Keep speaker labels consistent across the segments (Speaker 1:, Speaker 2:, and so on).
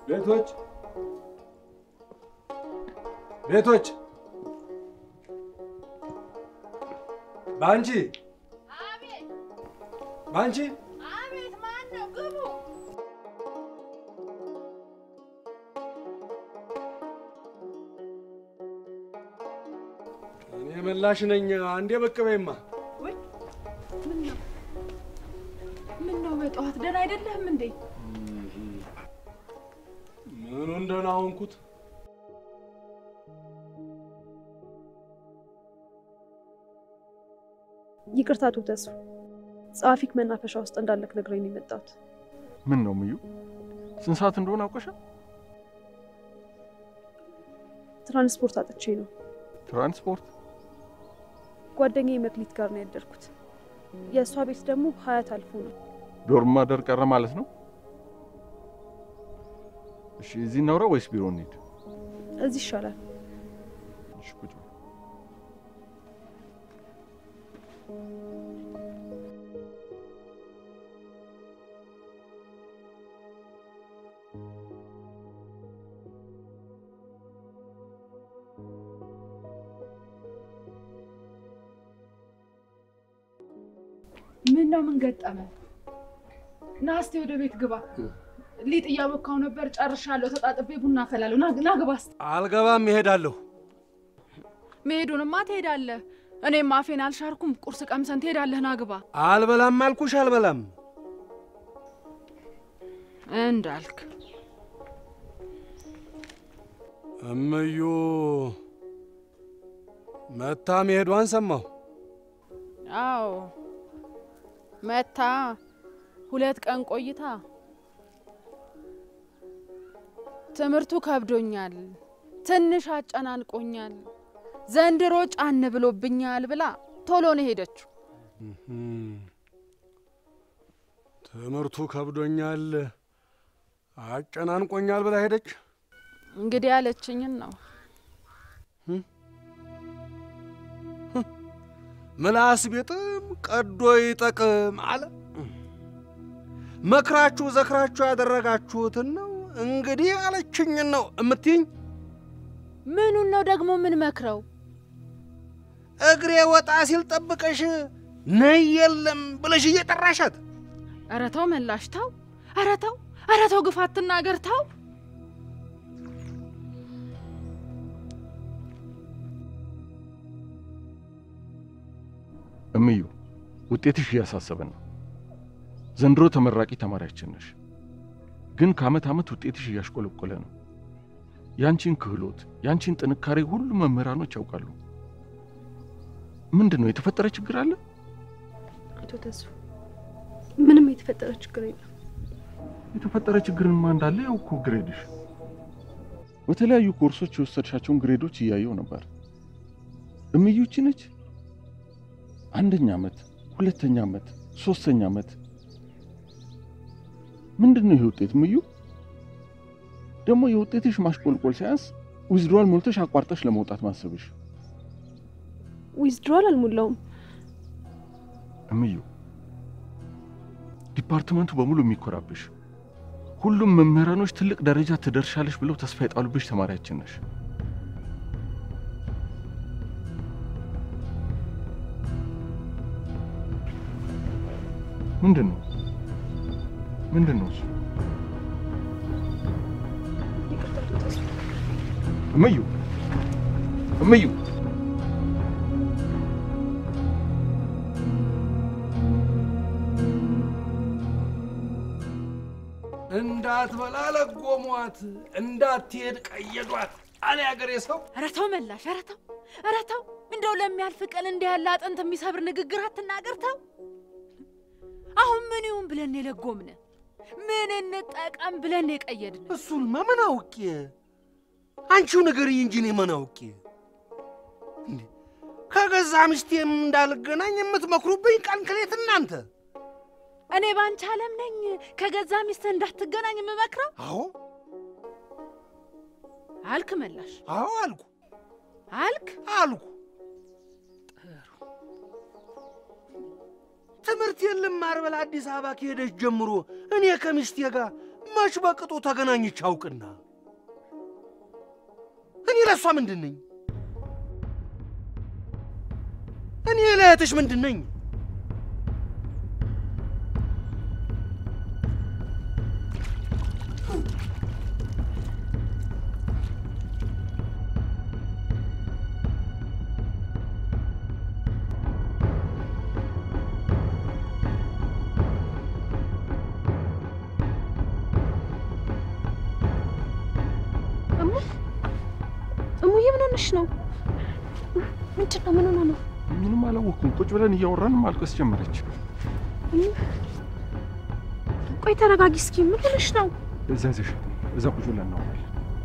Speaker 1: ቤቶች ቤቶች ባንቺ
Speaker 2: አቤት
Speaker 1: ባንቺ
Speaker 2: አቤት፣ ማን ነው? ግቡ።
Speaker 1: እኔ ምላሽ ነኝ። አንዴ ብቅ በይማ።
Speaker 2: ወይ ምን ነው ምን ነው? በጠዋት ደህና አይደለህም እንዴ?
Speaker 1: ምኑን ደህና ሆንኩት?
Speaker 3: ይቅርታ አቶ ተስፉ፣ ጸሐፊክ መናፈሻ ውስጥ እንዳለክ ነግረኝ ነው የመጣሁት።
Speaker 4: ምን ነው ምዩ? ስንት ሰዓት እንደሆነ አውቀሻል?
Speaker 3: ትራንስፖርት አጥቼ ነው።
Speaker 4: ትራንስፖርት
Speaker 3: ጓደኛዬ መክሊት ጋር ነው ያደርኩት። የእሷ ቤት ደግሞ ሀያት አልፎ ነው።
Speaker 4: ዶርም ማደር ቀረ ማለት ነው? እሺ፣ እዚህ እናውራ ወይስ ቢሮ እንሂድ?
Speaker 3: እዚህ ይሻላል።
Speaker 4: እሺ፣ ቁጭ በል።
Speaker 2: ምን ነው? ምን ገጠመ? ና እስቲ ወደ ቤት ግባ። ሊጥ እያቦካው ነበር፣ ጨርሻለሁ። ተጣጥቤ ቡና አፈላለሁ። ና ና ግባ እስቲ።
Speaker 1: አልገባም፣ እሄዳለሁ።
Speaker 2: መሄዱንማ ትሄዳለህ። እኔም አፌን አልሻርኩም። ቁርስ ቀምሰን ትሄዳለህ። ና ግባ
Speaker 1: አልበላም አልኩሽ፣ አልበላም።
Speaker 2: እንዳልክ።
Speaker 1: እምዩ መታ መሄዷን ሰማሁ።
Speaker 2: አዎ መታ ሁለት ቀን ቆይታ ትምህርቱ ከብዶኛል፣ ትንሽ አጨናንቆኛል፣ ዘንድሮ ጫን ብሎብኛል ብላ ቶሎ ነው ሄደችው።
Speaker 1: ትምህርቱ ከብዶኛል፣ አጨናንቆኛል ብላ ሄደች።
Speaker 2: እንግዲህ ያለችኝን ነው።
Speaker 1: ምላስ ቤጥም ቀዶ ይጠቅም አለ። መክራችሁ ዘክራችሁ ያደረጋችሁትን ነው እንግዲህ ያለችኝን ነው እምትይኝ።
Speaker 2: ምኑን ነው ደግሞ ምን መክረው?
Speaker 1: እግሬ ወጣ ሲል ጠብቀሽ ነይ የለም ብለሽ እየጠራሻት
Speaker 2: ኧረ ተው መላሽ ተው፣ ኧረ ተው፣ ኧረ ተው፣ ግፋ አትናገር ተው።
Speaker 4: እምዩ ውጤትሽ እያሳሰበን ነው። ዘንድሮ ተመራቂ ተማሪያችን ነሽ፣ ግን ከዓመት ዓመት ውጤትሽ እያሽቆለቆለ ነው። ያንቺን ክህሎት፣ ያንቺን ጥንካሬ ሁሉም መምህራኖች ያውቃሉ። ምንድን ነው የተፈጠረ ችግር አለ?
Speaker 3: አቶ ተስፉ፣ ምንም የተፈጠረ ችግር የለም።
Speaker 4: የተፈጠረ ችግርማ እንዳለ ያው እኮ ግሬድሽ። በተለያዩ ኮርሶች የወሰድሻቸውን ግሬዶች እያየው ነበር። እምዩ ይቺ ነች አንደኛ ዓመት፣ ሁለተኛ ዓመት፣ ሶስተኛ ዓመት። ምንድን ነው ይሄ ውጤት ምዩ? ደግሞ የውጤትሽ ማሽቆልቆል ሳያንስ ዊዝድሮዋል ሞልተሽ አቋርጠሽ ለመውጣት ማሰብሽ።
Speaker 3: ዊዝድሮዋል አልሞላውም።
Speaker 4: እምዩ ዲፓርትመንቱ በሙሉ የሚኮራብሽ፣ ሁሉም መምህራኖች ትልቅ ደረጃ ትደርሻለሽ ብለው ተስፋ የጣሉብሽ ተማሪያችን ነሽ። ምንድን ነው ምንድን ነው እሱ?
Speaker 3: ይቅርታ አቶ ተስፉ።
Speaker 4: እምዩ እምዩ
Speaker 1: እንዳትበላ ለጎሟት፣ እንዳትሄድ ቀየዷት አለ ያገሬ ሰው።
Speaker 2: ኧረ ተው መላሽ፣ ኧረ ተው፣ ኧረ ተው። እንደው ለሚያልፍ ቀን እንዲህ ያለ አጥንት የሚሰብር ንግግር አትናገር። ተው። አሁን ምን ይሁን ብለን የለጎምን? ምን እንጠቀም ብለን የቀየድን?
Speaker 1: እሱንማ ምን አውቄ፣ አንቺው ንገሪኝ እንጂ እኔ ምን አውቄ። እንዴ ከገዛ ሚስቴም እንዳልገናኝ የምትመክሩብኝ ቀን ከሌት እናንተ።
Speaker 2: እኔ ባንቺ ዓለም ነኝ ከገዛ ሚስትህ እንዳትገናኝ የምመክረው
Speaker 1: አዎ
Speaker 2: አልክ መላሽ፣
Speaker 1: አዎ አልኩ
Speaker 2: አልክ
Speaker 1: አልኩ። ትምህርት የለም ማርበል አዲስ አበባ ከሄደች ጀምሮ እኔ ከሚስቴ ጋር መች በቅጡ ተገናኝቼ አውቅና እኔ ለእሷ ምንድን ነኝ? እኔ ለእህትሽ ምንድን ነኝ?
Speaker 3: እሙ እሙዬ ምን ሆነሽ ነው? ምንድን ነው? ምን ሆነ ነው?
Speaker 4: ምንም አላወቅኩም። ቁጭ ብለን እያወራን ማልቀስ ጀመረች።
Speaker 3: ቆይ ተረጋጊ እስኪ። ምን ሆነሽ ነው?
Speaker 4: እዛ ይዘሻት ነው። እዛ ቁጭ ብለን እናወራለን።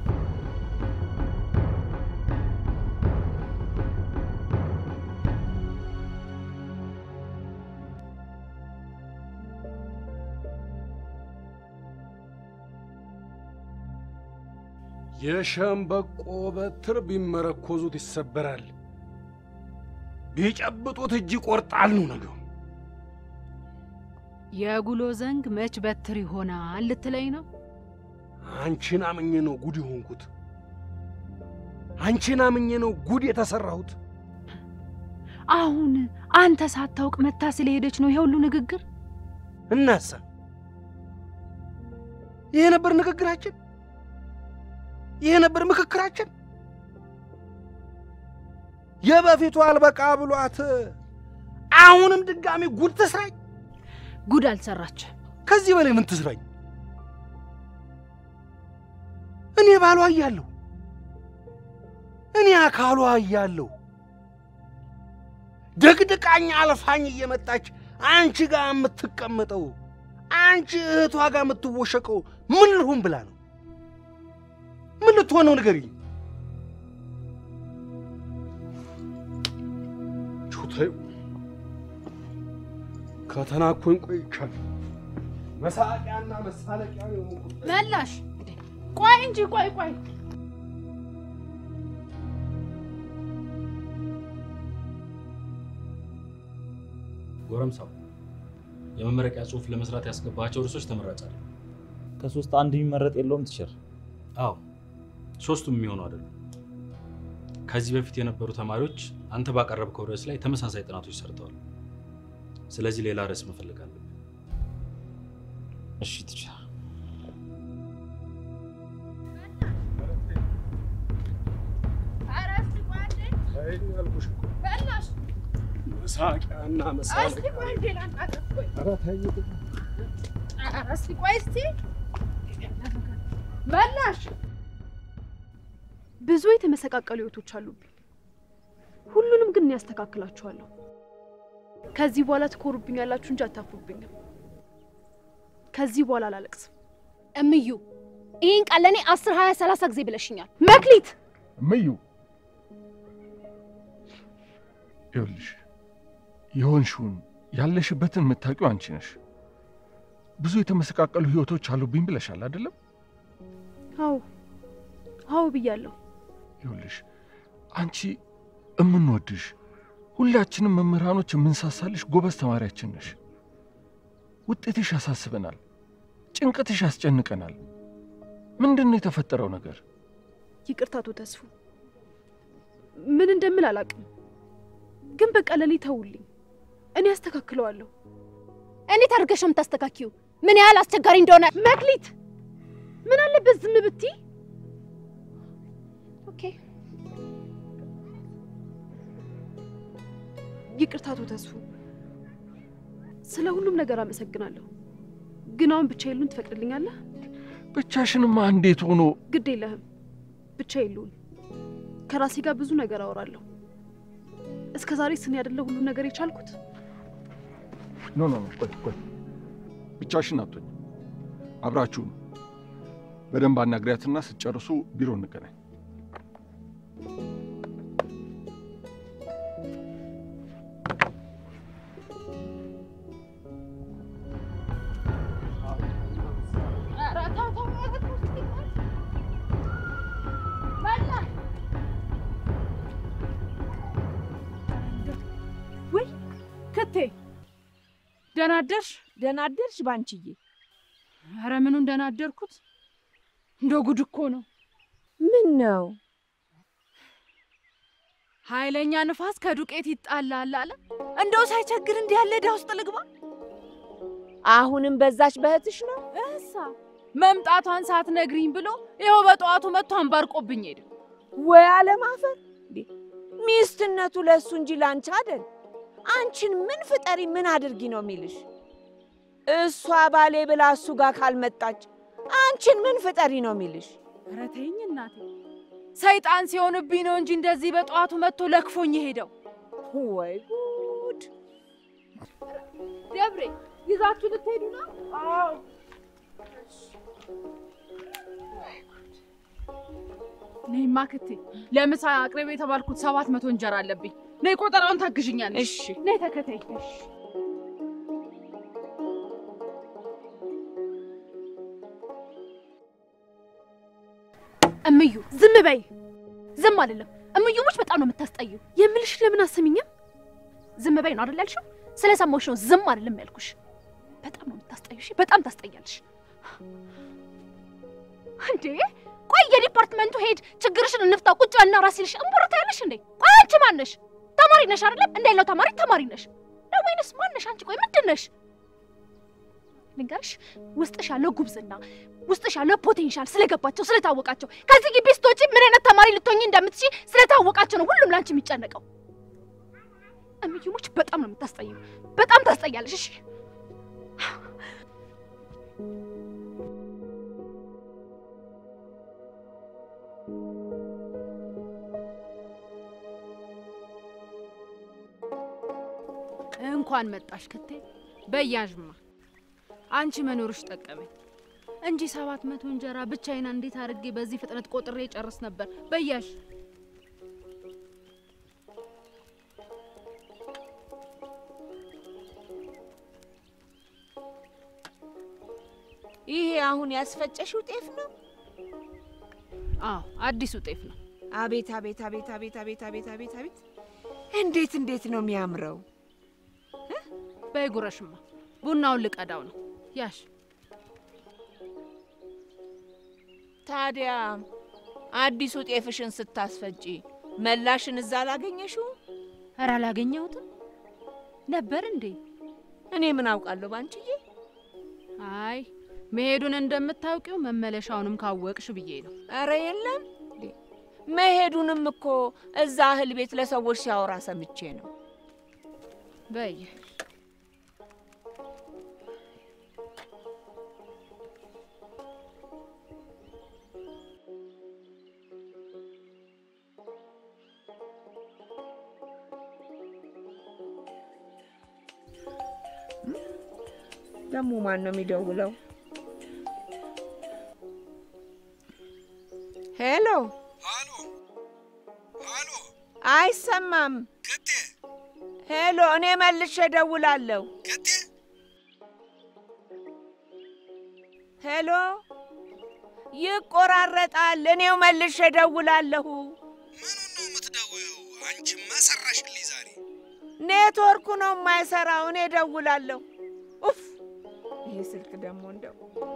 Speaker 1: የሸምበቆ በትር ቢመረኮዙት ይሰበራል፣ ቢጨብጡት እጅ ይቆርጣል ነው ነገሩ።
Speaker 2: የጉሎ ዘንግ መች በትር ይሆናል ልትለኝ ነው?
Speaker 1: አንቺን አምኜ ነው ጉድ የሆንኩት። አንቺን አምኜ ነው ጉድ የተሰራሁት።
Speaker 2: አሁን አንተ ሳታውቅ መታ ስለሄደች ነው ይሄ ሁሉ ንግግር?
Speaker 1: እናሳ ይሄ ነበር ንግግራችን? ይሄ ነበር ምክክራችን? የበፊቱ አልበቃ ብሏት አሁንም ድጋሚ ጉድ ትስራኝ?
Speaker 2: ጉድ አልሰራች።
Speaker 1: ከዚህ በላይ ምን ትስራኝ? እኔ ባሏ እያለሁ እኔ አካሏ እያለሁ ደግድቃኝ አልፋኝ እየመጣች አንቺ ጋር የምትቀመጠው አንቺ እህቷ ጋር የምትወሸቀው ምን ልሁን ብላ ነው? ምን ልትሆን ነው ንገሪኝ። ቹተዩ ከተናኮኝ ቆይቻለሁ። መሳቂያና መሳለቂያ የሆንኩት
Speaker 2: መላሽ ቆይ እንጂ ቆይ ቆይ
Speaker 5: ጎረምሳው የመመረቂያ ጽሑፍ ለመስራት ያስገባቸው ርዕሶች ተመራጭ አለ።
Speaker 6: ከሶስት አንድ የሚመረጥ የለውም ቲቸር።
Speaker 5: አዎ ሶስቱም የሚሆኑ አይደሉም። ከዚህ በፊት የነበሩ ተማሪዎች አንተ ባቀረብከው ርዕስ ላይ ተመሳሳይ ጥናቶች ሰርተዋል። ስለዚህ ሌላ ርዕስ መፈለግ አለብን።
Speaker 6: እሺ ቲቸር።
Speaker 1: መሳቂያና መሳለቂያ ኧረ ተይ
Speaker 2: መላሽ
Speaker 3: ብዙ የተመሰቃቀሉ ህይወቶች አሉብኝ። ሁሉንም ግን እኔ ያስተካክላችኋለሁ። ከዚህ በኋላ ትኮሩብኛላችሁ እንጂ አታፍሩብኝም። ከዚህ በኋላ አላለቅስም።
Speaker 7: እምዩ ይህን ቃል ለእኔ አስር ሀያ ሰላሳ ጊዜ ብለሽኛል።
Speaker 3: መክሊት
Speaker 4: እምዩ ይኸውልሽ የሆንሽውን ያለሽበትን የምታውቂው አንቺ ነሽ። ብዙ የተመሰቃቀሉ ህይወቶች አሉብኝ ብለሻል አይደለም?
Speaker 3: አዎ አዎ ብያለሁ።
Speaker 4: ይኸውልሽ አንቺ እምንወድሽ ሁላችንም መምህራኖች የምንሳሳልሽ ጎበዝ ተማሪያችን ነሽ። ውጤትሽ ያሳስበናል፣ ጭንቀትሽ ያስጨንቀናል። ምንድን ነው የተፈጠረው ነገር?
Speaker 3: ይቅርታ አቶ ተስፉ፣ ምን እንደምል አላውቅም፣ ግን በቃ ለእኔ ተውልኝ፣ እኔ አስተካክለዋለሁ።
Speaker 7: እንዴት አድርገሽ ነው የምታስተካኪው? ምን ያህል አስቸጋሪ እንደሆነ
Speaker 3: መክሊት፣ ምን አለበት ዝም ብትይ?
Speaker 7: ኦኬ
Speaker 3: ይቅርታ አቶ ተስፉ፣ ስለ ሁሉም ነገር አመሰግናለሁ። ግን አሁን ብቻ የሉን ትፈቅድልኛለህ?
Speaker 4: ብቻሽንማ እንዴት ሆኖ
Speaker 3: ግድ የለህም፣ ብቻ የሉን። ከራሴ ጋር ብዙ ነገር አወራለሁ። እስከ ዛሬ ስን ያደለ ሁሉ ነገር የቻልኩት
Speaker 4: ኖ ኖ ኖ፣ ቆይ ቆይ፣ ብቻሽን አትሆኝ፣ አብራችሁ ነው። በደንብ አናግሪያትና ስትጨርሱ ቢሮ እንገናኝ።
Speaker 2: ክቴ ደህና አደርሽ?
Speaker 8: ደህና አደርሽ ባንቺዬ።
Speaker 2: ኧረ ምኑ እንደናደርኩት እንደ ጉድ እኮ ነው።
Speaker 8: ምን ነው
Speaker 2: ኃይለኛ ንፋስ ከዱቄት ይጣላል አለ። እንደው ሳይቸግር እንዲህ ያለ ዕዳ ውስጥ ልግባ?
Speaker 8: አሁንም በዛች በእህትሽ ነው?
Speaker 2: እሳ መምጣቷን ሳትነግሪኝ ብሎ ይኸው በጠዋቱ መጥቶ አንባርቆብኝ ሄደ።
Speaker 8: ወይ አለማፈር! እንዴ ሚስትነቱ ለእሱ እንጂ ላንቺ አይደል። አንቺን ምን ፍጠሪ ምን አድርጊ ነው የሚልሽ? እሷ ባሌ ብላ እሱ ጋር ካልመጣች አንቺን ምን ፍጠሪ ነው የሚልሽ?
Speaker 2: ኧረ ተይኝ እናቴ፣ ሰይጣን ሲሆንብኝ ነው እንጂ እንደዚህ በጠዋቱ መጥቶ ለክፎኝ ሄደው።
Speaker 8: ወይ ጉድ!
Speaker 3: ደብሬ ይዛችሁ ልትሄዱ ነው?
Speaker 2: ነይማ ክቴ፣ ለምሳ አቅርቤ የተባልኩት ሰባት መቶ እንጀራ አለብኝ። ነይ ቆጠራውን ታግዥኛለሽ።
Speaker 8: እሺ
Speaker 2: ነይ ተከተይ።
Speaker 3: እምዩ ዝም በይ።
Speaker 7: ዝም አይደለም እምዩሞች በጣም ነው የምታስጠዩ።
Speaker 3: የምልሽ ለምን አሰሚኝም?
Speaker 7: ዝም በይ ነው አይደል ያልሽው? ስለሰማሁሽ ነው ዝም አይደለም ያልኩሽ። በጣም ነው የምታስጠዩ። እሺ በጣም ታስጠያለሽ። እንዴ ቆይ የዲፓርትመንቱ ሄድ ችግርሽን እንፍታ ቁጭ እና ራስ ይልሽ እምቦርታ ያለሽ እንዴ? ቆይ አንቺ ማን ነሽ? ተማሪ ነሽ አይደለም? እንደሌላው ተማሪ ተማሪ ነሽ ነው ወይንስ ማን ነሽ አንቺ? ቆይ ምንድን ነሽ? ልንገርሽ፣ ውስጥሽ ያለው ጉብዝና ውስጥሽ ያለው ፖቴንሻል ስለገባቸው ስለታወቃቸው ከዚህ ግቢ ስትወጪ ምን አይነት ተማሪ ልትሆኚ እንደምትችይ ስለታወቃቸው ነው ሁሉም ላንቺ የሚጨነቀው። እምዩሞች በጣም ነው የምታስጠዩ። በጣም ታስጠያለሽ። እሺ
Speaker 2: እንኳን መጣሽ ክቴ። በያዥማ አንቺ መኖርሽ ጠቀመኝ እንጂ ሰባት መቶ እንጀራ ብቻዬን እንዴት አድርጌ በዚህ ፍጥነት ቆጥሬ ጨርስ ነበር። በያዥ
Speaker 8: ይሄ አሁን ያስፈጨሽው ጤፍ ነው?
Speaker 2: አዎ አዲሱ ጤፍ ነው።
Speaker 8: አቤት አቤት አቤት አቤት አቤት አቤት አቤት አቤት! እንዴት እንዴት ነው የሚያምረው!
Speaker 2: በይ ጉረሽማ፣ ቡናውን ልቀዳው ነው። ያሽ
Speaker 8: ታዲያ አዲሱ ጤፍሽን ስታስፈጪ መላሽን እዛ አላገኘሽው?
Speaker 2: ኧረ አላገኘሁትም ነበር እንዴ?
Speaker 8: እኔ ምን አውቃለሁ ባንቺዬ።
Speaker 2: አይ መሄዱን እንደምታውቂው መመለሻውንም ካወቅሽ ብዬ ነው።
Speaker 8: ኧረ የለም እንዴ! መሄዱንም እኮ እዛ እህል ቤት ለሰዎች ሲያወራ ሰምቼ ነው።
Speaker 2: በይ
Speaker 8: ደግሞ ማን ነው የሚደውለው? ሄሎ
Speaker 1: አሎ አሎ፣
Speaker 8: አይሰማም።
Speaker 1: ክቴ
Speaker 8: ሄሎ እኔ መልሼ እደውላለሁ።
Speaker 1: ክቴ፣
Speaker 8: ሄሎ ይቆራረጣል። እኔው መልሼ እደውላለሁ።
Speaker 1: ምኑን ነው የምትደውይው? አንቺማ ሰራሽልኝ ዛሬ።
Speaker 8: ኔትወርኩ ነው የማይሰራው። እኔ እደውላለሁ። ኡፍ ይሄ ስልክ ደግሞ እንደው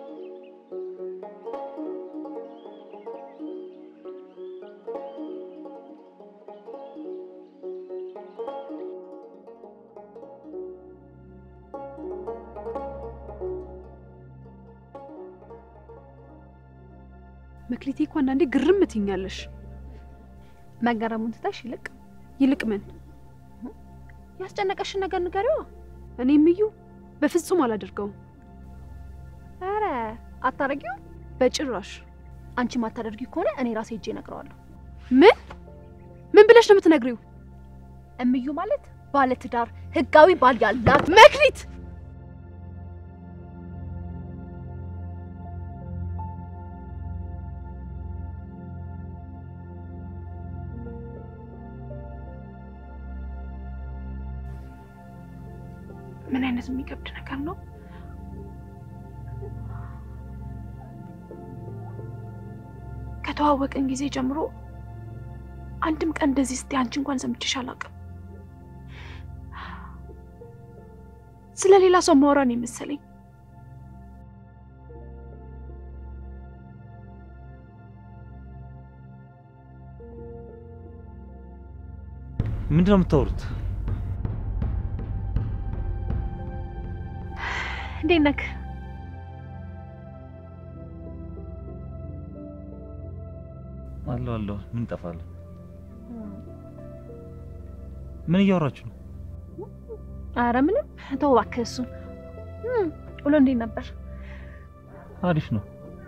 Speaker 3: መክሊቴ እኮ አንዳንዴ ግርም ትኛለሽ።
Speaker 7: መገረሙን ትተሽ ይልቅ
Speaker 3: ይልቅ ምን
Speaker 7: ያስጨነቀሽን ነገር ንገሪዋ።
Speaker 3: እኔ ምዩ በፍጹም አላደርገውም።
Speaker 7: ኧረ አታረጊው።
Speaker 3: በጭራሽ።
Speaker 7: አንቺ ማታደርጊ ከሆነ እኔ ራሴ ሄጄ እነግረዋለሁ።
Speaker 3: ምን ምን ብለሽ ነው የምትነግሪው?
Speaker 7: እምዩ ማለት ባለ ትዳር ህጋዊ ባል ያላት
Speaker 3: መክሊት ምን አይነት የሚከብድ ነገር ነው? ከተዋወቅን ጊዜ ጀምሮ አንድም ቀን እንደዚህ ስቲ አንቺ እንኳን ሰምቼሽ አላውቅም። ስለ ሌላ ሰው ማውራ ነው የመሰለኝ።
Speaker 6: ምንድን ነው የምታወሩት?
Speaker 3: እንዴት ነክ?
Speaker 6: አለሁ አለሁ። ምን ጠፋለሁ? ምን እያወራችሁ ነው?
Speaker 3: አረ ምንም ተው እባክህ እሱን። እም፣ ውሎ እንዴት ነበር?
Speaker 6: አሪፍ ነው።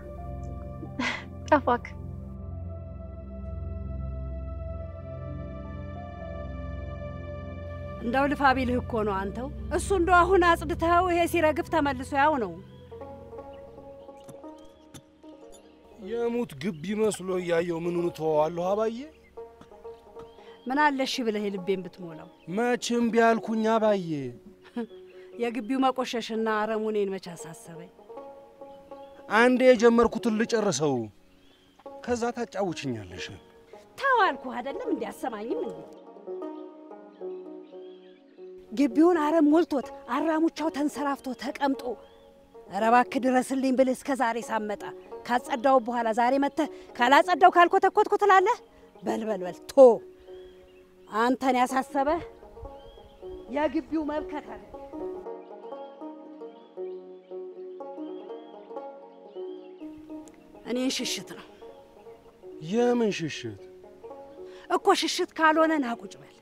Speaker 3: ጠፋክ።
Speaker 9: እንደው ልፋ ቢልህ እኮ ነው አንተው። እሱ እንደው አሁን አጽድተኸው ይሄ ሲረግፍ ተመልሶ ያው ነው።
Speaker 1: የሙት ግቢ መስሎ እያየው ምኑን ተወዋለሁ አባዬ።
Speaker 9: ምን አለሽ ብለህ ልቤን ብትሞላው።
Speaker 1: መቼም ቢያልኩኝ አባዬ።
Speaker 9: የግቢው መቆሸሽና አረሙ እኔን መች አሳሰበኝ።
Speaker 1: አንዴ የጀመርኩትን ልጨርሰው፣ ከዛ ታጫውችኛለሽ።
Speaker 9: ተው አልኩህ አይደለም እንዲ አሰማኝም እንዴ? ግቢውን አረም ሞልቶት አራሙቻው ተንሰራፍቶ ተቀምጦ ኧረ እባክህ ድረስልኝ ብልህ እስከ ዛሬ ሳመጣ ካጸዳው በኋላ ዛሬ መጥተህ ካላጸዳው ካልኮተኮትኩ ትላለህ። በልበልበል ቶ አንተን ያሳሰበህ የግቢው መብከተል እኔን ሽሽት ነው
Speaker 1: የምን ሽሽት?
Speaker 9: እኮ ሽሽት ካልሆነ ና ቁጭ በል።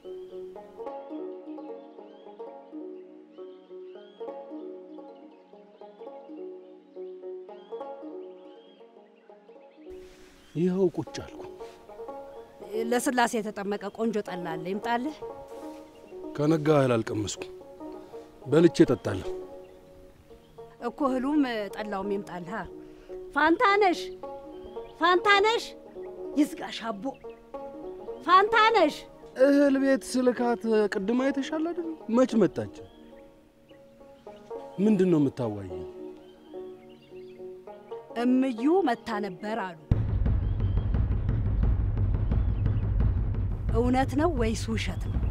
Speaker 1: ይኸው ቁጭ አልኩ።
Speaker 9: ለስላሴ የተጠመቀ ቆንጆ ጠላ አለ፣ ይምጣልህ።
Speaker 1: ከነጋ እህል አልቀመስኩም፣ በልቼ እጠጣለሁ።
Speaker 9: እኮ እህሉም ጠላውም ይምጣልህ። ፋንታነሽ ፋንታነሽ፣ ይዝጋሽ አቦ ፋንታነሽ።
Speaker 1: እህል ቤት ስልካት ቅድም አይተሻል አይደል? መች መጣች? ምንድን ነው የምታዋይ?
Speaker 9: እምዩ መታ ነበር አሉ። እውነት ነው ወይስ ውሸት ነው?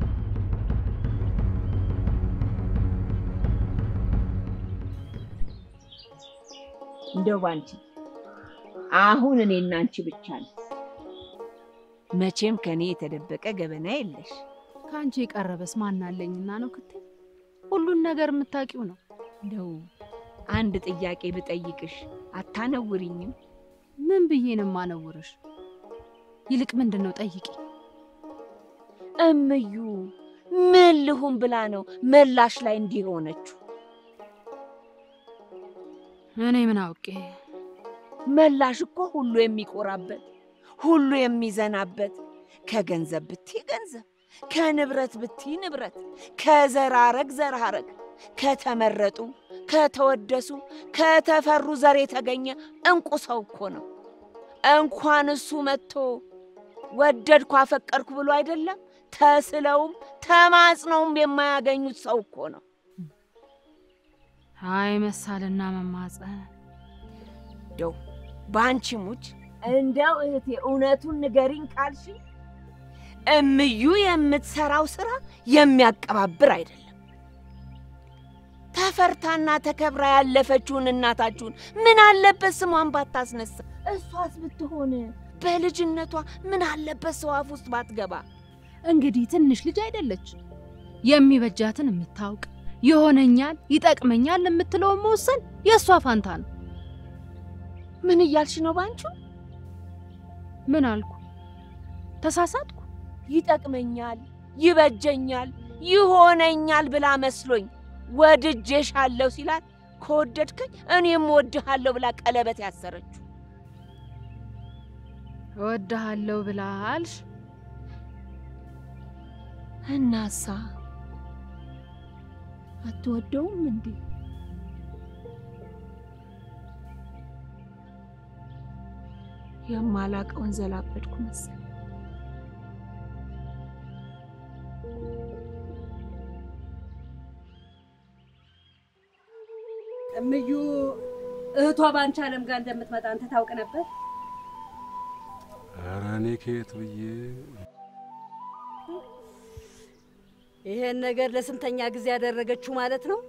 Speaker 8: እንደው ባንቺ አሁን እኔና አንቺ ብቻ ነው። መቼም ከኔ የተደበቀ ገበና የለሽ።
Speaker 2: ከአንቺ የቀረበስ ማን አለኝና ነው ክትል ሁሉን ነገር የምታውቂው ነው።
Speaker 8: እንደው አንድ ጥያቄ ብጠይቅሽ አታነውሪኝም?
Speaker 2: ምን ብዬ ነው የማነውርሽ? ይልቅ ምንድን ነው ጠይቂ።
Speaker 8: እምዩ ምን ልሁን ብላ ነው መላሽ ላይ እንዲህ ሆነችው?
Speaker 2: እኔ ምን አውቄ።
Speaker 8: መላሽ እኮ ሁሉ የሚኮራበት ሁሉ የሚዘናበት ከገንዘብ ብቲ ገንዘብ፣ ከንብረት ብቲ ንብረት፣ ከዘራረግ ዘራረግ፣ ከተመረጡ ከተወደሱ ከተፈሩ ዘር የተገኘ እንቁ ሰው እኮ ነው። እንኳን እሱ መጥቶ ወደድኩ አፈቀርኩ ብሎ አይደለም ተስለውም ተማጽነውም የማያገኙት ሰው እኮ ነው።
Speaker 2: አይ መሳልና መማፀን
Speaker 8: እንደው በአንቺ ሙች እንደው እህቴ እውነቱን ንገሪኝ ካልሽ እምዩ የምትሰራው ስራ የሚያቀባብር አይደለም። ተፈርታና ተከብራ ያለፈችውን እናታችሁን ምን አለበት ስሟን ባታስነሳ? እሷስ ብትሆን በልጅነቷ ምን አለበት ሰው አፍ ውስጥ ባትገባ?
Speaker 2: እንግዲህ ትንሽ ልጅ አይደለች። የሚበጃትን የምታውቅ ይሆነኛል፣ ይጠቅመኛል የምትለውን መወሰን የእሷ ፋንታ ነው።
Speaker 8: ምን እያልሽ ነው ባንቺ?
Speaker 2: ምን አልኩ? ተሳሳትኩ?
Speaker 8: ይጠቅመኛል፣ ይበጀኛል፣ ይሆነኛል ብላ መስሎኝ ወድጄሻለሁ ሲላት ከወደድከኝ እኔም ወድሃለሁ ብላ ቀለበት ያሰረችው።
Speaker 2: እወድሃለሁ ብላ አልሽ?
Speaker 8: እናሳ አትወደውም እንዴ? የማላቀውን ዘላበድኩ መሰል።
Speaker 9: እምዩ እህቷ ባንቺ አለም ጋር እንደምትመጣ አንተ ታውቅ ነበር?
Speaker 1: ኧረ እኔ ከየት ብዬ
Speaker 9: ይሄን ነገር ለስንተኛ ጊዜ ያደረገችው ማለት ነው?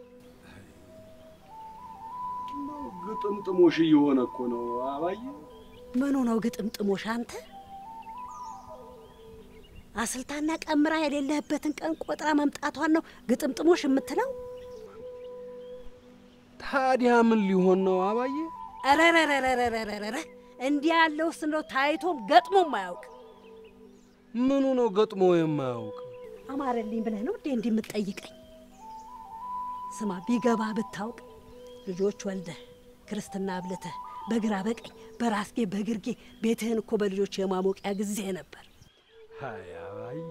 Speaker 1: ግጥምጥሞሽ እየሆነ እኮ ነው አባዬ።
Speaker 9: ምኑ ነው ግጥምጥሞሽ? አንተ አስልታና ቀምራ የሌለህበትን ቀን ቆጥራ መምጣቷን ነው ግጥምጥሞሽ የምትለው?
Speaker 1: ታዲያ ምን ሊሆን ነው አባዬ?
Speaker 9: ረረረረረረረ እንዲህ ያለውስ እንደው ታይቶም ገጥሞም አያውቅ።
Speaker 1: ምኑ ነው ገጥሞ የማያውቅ?
Speaker 9: አማረልኝ ብለህ ነው እንዴ እንዲህ የምትጠይቀኝ? ስማ ቢገባ ብታውቅ ልጆች ወልደህ ክርስትና አብልተህ በግራ በቀኝ በራስጌ በግርጌ ቤትህን እኮ በልጆች የማሞቂያ ጊዜ ነበር።
Speaker 1: አይ አባዬ፣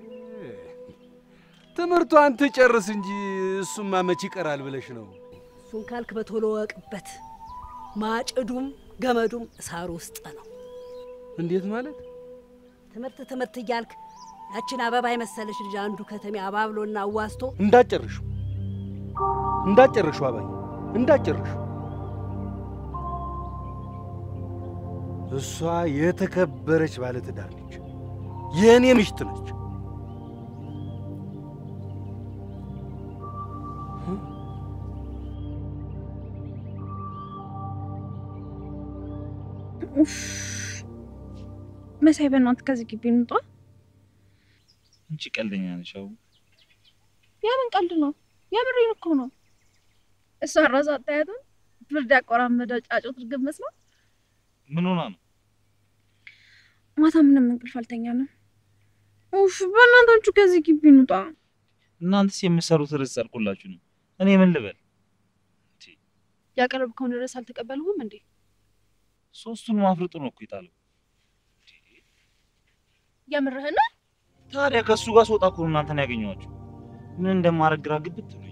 Speaker 1: ትምህርቷን ትጨርስ እንጂ እሱማ መች ይቀራል ብለሽ ነው?
Speaker 9: እሱን ካልክ በቶሎ ወቅበት። ማጭዱም ገመዱም እሳሩ ውስጥ ነው።
Speaker 1: እንዴት ማለት?
Speaker 9: ትምህርት ትምህርት እያልክ ያችን አበባ የመሰለች ልጅ አንዱ ከተሜ አባብሎና አዋስቶ
Speaker 1: እንዳጨርሹ እንዳጨርሹ አባዬ እንዳጨርሹ። እሷ የተከበረች ባለትዳር ነች፣ የእኔ ምሽት ነች።
Speaker 10: መሳይ በእናትህ ከዚህ ግቢ እንውጣ።
Speaker 6: አንቺ ቀልደኛ ነሽ። አቡ
Speaker 10: የምን ቀልድ ነው? የምሬን እኮ ነው። እሷ ራሱ አታያትም? ብርድ ያቆራመደ ጫጩት እርግብ መስላ።
Speaker 6: ምን ሆና ነው?
Speaker 10: ማታ ምንም እንቅልፍ አልተኛንም። ኡፍ በእናታችሁ ከዚህ ግቢ እንውጣ።
Speaker 6: እናንተስ የምትሰሩት ርዕስ ጸድቆላችሁ ነው። እኔ ምን ልበል?
Speaker 3: ያቀረብከውን ርዕስ አልተቀበልሁም እንዴ?
Speaker 6: ሶስቱን ማፍርጡ ነው እኮ የጣለው።
Speaker 10: የምርህን ነው?
Speaker 6: ታዲያ ከእሱ ጋር ስወጣ እኮ ነው እናንተን ያገኘኋችሁ። ምን እንደማደርግ ግራ ግብት ብሎኝ።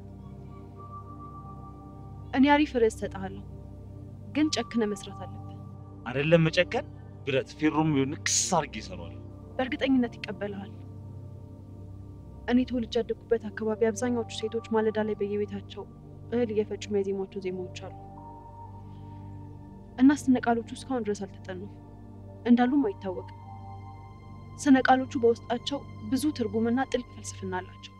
Speaker 3: እኔ አሪፍ ርዕስ ሰጥሃለሁ፣ ግን ጨክነ መስራት አለብህ።
Speaker 6: አይደለም መጨከን፣ ብረት ፌሮም ቢሆን ንክስ አድርጌ እሰራዋለሁ።
Speaker 3: በእርግጠኝነት ይቀበልሃል። እኔ ተወልጄ ያደግኩበት አካባቢ አብዛኛዎቹ ሴቶች ማለዳ ላይ በየቤታቸው እህል እየፈጩ የሚያዜሟቸው ዜማዎች አሉ እና ስነ ቃሎቹ እስካሁን ድረስ አልተጠኑም፣ እንዳሉም አይታወቅም። ስነ ቃሎቹ በውስጣቸው ብዙ ትርጉምና ጥልቅ ፍልስፍና አላቸው።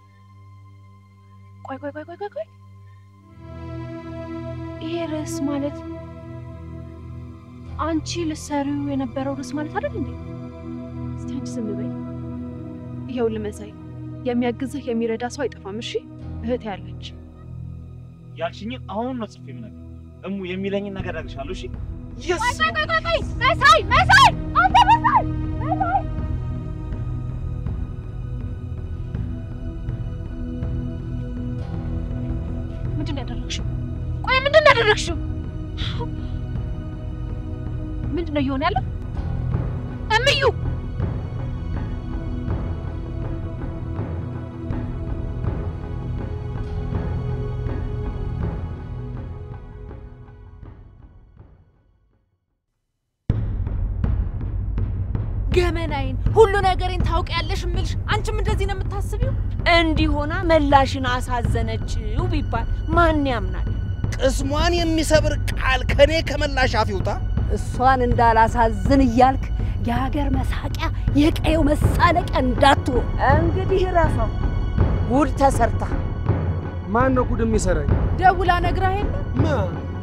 Speaker 3: ቆይ ቆይ ቆይ ቆይ ቆይ ቆይ
Speaker 10: ይሄ ርዕስ ማለት አንቺ ልትሰሪው የነበረው ርዕስ ማለት አይደል እንዴ?
Speaker 3: እስቲ አንቺ ዝም በይ። ይኸውልህ መሳይ፣ የሚያግዝህ የሚረዳ ሰው አይጠፋም። እሺ እህቴ ያለች
Speaker 6: ያልሽኝን አሁን ነው ጽፌ የምነግርሽ። እሙ የሚለኝን ነገር አደርግሻለሁ። እሺ
Speaker 10: ቆይ ቆይ ቆይ ቆይ ቆይ መሳይ መሳይ አንተ መሳይ መሳይ ምንድን ነው ያደረግሽው? ቆይ ምንድን ነው ያደረግሽው? ምንድን ነው እየሆነ ያለው? እምዩ ገመናዬን ሁሉ ነገሬን ታውቂያለሽ እምልሽ አንቺም እንደዚህ ነው የምታስቢው?
Speaker 8: እንዲሆና መላሽን አሳዘነችው ቢባል ማን ያምናል?
Speaker 1: ቅስሟን የሚሰብር ቃል ከኔ ከመላሽ አፍ ይውጣ።
Speaker 9: እሷን እንዳላሳዝን እያልክ የሀገር መሳቂያ የቀየው መሳለቂያ እንዳትሆን
Speaker 8: እንግዲህ ረፈው ጉድ ተሰርታ
Speaker 1: ማን ነው ጉድ የሚሰራኝ?
Speaker 2: ደውላ ነግራ የለ
Speaker 1: ማ